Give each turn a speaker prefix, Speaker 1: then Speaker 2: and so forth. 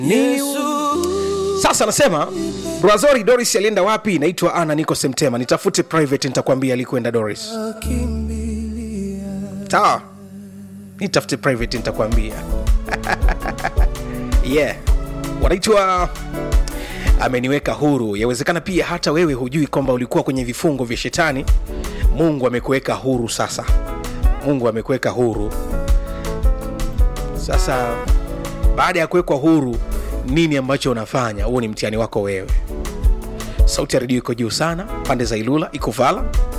Speaker 1: sasa anasema brazori doris alienda wapi naitwa ana niko semtema nitafute private nitakwambia alikuenda doris sawa nitafute private nitakwambia yeah wanaitwa ameniweka huru yawezekana pia hata wewe hujui kwamba ulikuwa kwenye vifungo vya shetani mungu amekuweka huru sasa mungu amekuweka huru sasa baada ya kuwekwa huru nini ambacho unafanya huo ni mtihani wako wewe sauti ya redio iko juu sana pande za ilula iko vala